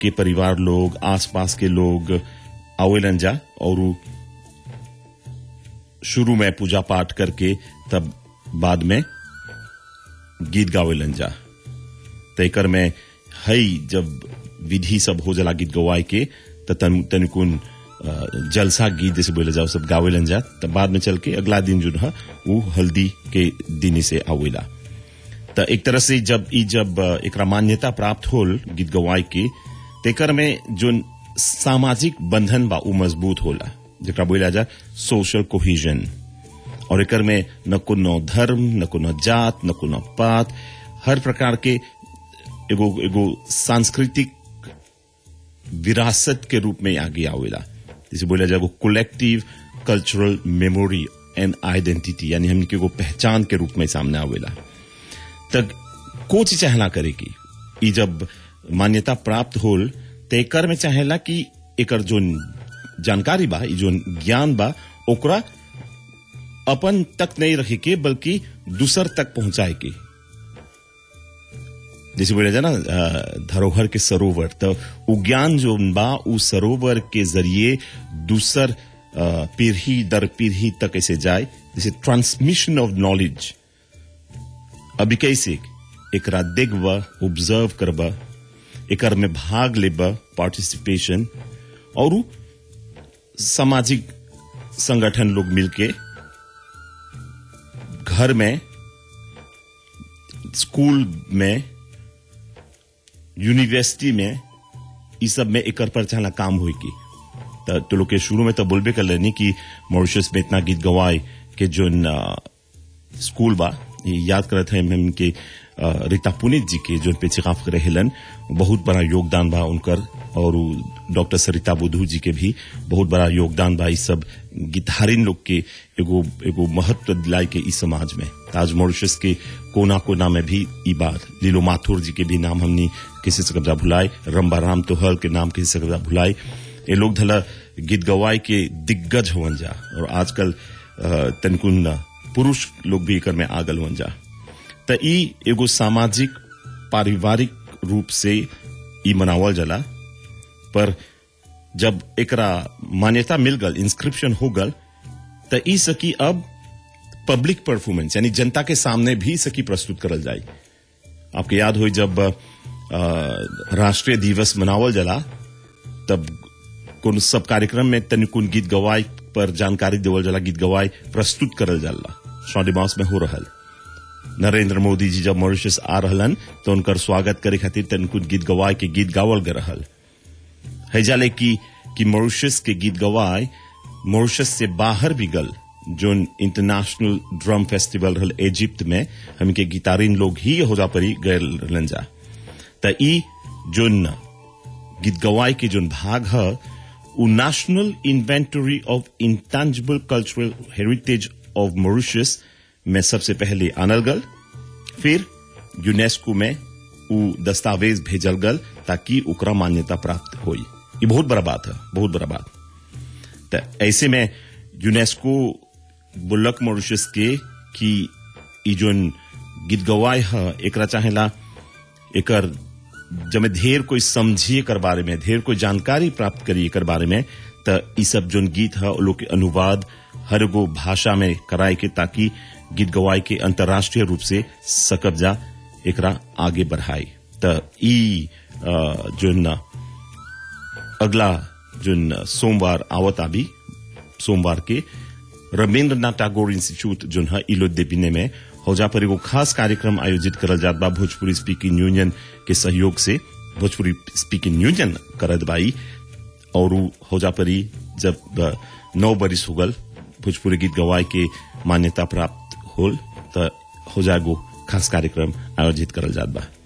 के परिवार लोग आसपास के लोग आवेलन जा और उ शुरू में पूजा पाठ करके तब बाद में गीत गावेलन जा तयकर में हई जब विधि सब हो जाला गीत गवाए के त तन तनिकुन अ, जलसा गीत जैसे बोले जाओ सब गावेलन जा तब बाद में चल के अगला दिन जो है वो हल्दी के दिन से आवेला त एक तरह से जब ई जब अ, एकरा मान्यता प्राप्त होल गीत गवाए के तेकर में जो सामाजिक बंधन बा उ मजबूत होला जेकरा बोला जा सोशल कोहिजन और एकर में न कोनो धर्म न कोनो जात न कोनो पात हर प्रकार के एगो एगो सांस्कृतिक विरासत के रूप में आगे आवेला जैसे बोला जाए collective cultural memory and identity यानी हमनी के एगो पहचान के रूप में सामने आवेला तक कोच चाहला करेगी ई जब मान्यता प्राप्त होल तो एकर में चाहेला कि एकर जो जानकारी बा ई जो ज्ञान बा ओकरा अपन तक नहीं रखे के बल्कि दूसर तक पहुंचाए के जैसे बोला जाए ना अ, धरोहर के सरोवर तो उ ज्ञान जो बा उ सरोवर के जरिए दूसर अ, पीढ़ी दर पीढ़ी तक ऐसे जाए जैसे ट्रांसमिशन ऑफ नॉलेज अभी कैसे एकरा देखब ऑब्जर्व करब एकर में भाग लेब पार्टिसिपेशन और उ सामाजिक संगठन लोग मिलके घर में स्कूल में यूनिवर्सिटी में ई सब में एकर पर चाहना काम होई की त तो लोग के शुरू में तो बोलबे कर लेनी कि मॉरिशस में इतना गीत गवाए के जो स्कूल बा ये याद करत है हम के अ, रीता पुनित जी के जो पे चिकाफ करे हेलन बहुत बड़ा योगदान बा उनकर और उ डॉक्टर सरिता बुधू जी के भी बहुत बड़ा योगदान बा इस सब गिटारिन लोग के एगो एगो महत्व दिलाई के इस समाज में आज मॉरिशस के कोना कोना में भी ई बात लीलो माथुर जी के भी नाम हमनी किसी से कब्जा भुलाए रंबा राम तोहल के नाम किसी से कब्जा भुलाए ये लोग धला गीत गवाए के दिग्गज होवन जा और आजकल अ, तनकुन पुरुष लोग भी एकर में आगल होवन जा त ई एगो सामाजिक पारिवारिक रूप से ई मनावल जाला पर जब एकरा मान्यता मिल गल इंस्क्रिप्शन हो गल त ई सकी अब पब्लिक परफॉर्मेंस यानी जनता के सामने भी सकी प्रस्तुत करल जाए आपके याद हो जब अ, राष्ट्रीय दिवस मनावल जाला तब कौन सब कार्यक्रम में तनिकुन गीत गवाए पर जानकारी देवल जाला गीत गवाए प्रस्तुत करल जाला शॉडिमास में हो रहल नरेंद्र मोदी जी जब मॉरिशस आ रहलन तो उनकर स्वागत करे खातिर तनिकुन गीत गवाए के गीत गावल गए रहल है जाले कि कि मॉरिशस के गीत गवाए मॉरिशस से बाहर भी गल जोन इंटरनेशनल ड्रम फेस्टिवल रहल इजिप्ट में हमके गिटारिन लोग ही हो जा परी गए रहलन जा त ई जोन गीत गवाए के जोन भाग है उ national inventory of intangible cultural heritage of Mauritius में सबसे पहले आनल गल फिर यूनेस्को में उ दस्तावेज भेजल गल ताकि ओकरा मान्यता प्राप्त होई ये बहुत बड़ा बात है बहुत बड़ा बात त ऐसे में यूनेस्को बुल्लक मॉरिशस के कि ई जोन गीत गवाए है एकरा चाहेला एकर जब ढेर कोई समझी एकर बारे में ढेर कोई जानकारी प्राप्त करी एकर बारे में त ई सब जोन गीत है लोग के अनुवाद हर गो भाषा में कराए के ताकि गीत गवाए के अंतर्राष्ट्रीय रूप से सकब जा एकरा आगे बढ़ाए त ई अ, जोन अगला जोन सोमवार आवता भी सोमवार के रविन्द्रनाथ टैगोर इंस्टीट्यूट जोन है इलो देपिने में हौजा पर एगो खास कार्यक्रम आयोजित करल जात बा भोजपुरी स्पीकिंग यूनियन के सहयोग से भोजपुरी स्पीकिंग यूनियन करत बाई और उ हौजा परी जब अ, नौ बरिस हो गल भोजपुरी गीत गवाए के मान्यता प्राप्त होल त हौजा एगो खास कार्यक्रम आयोजित करल जात बा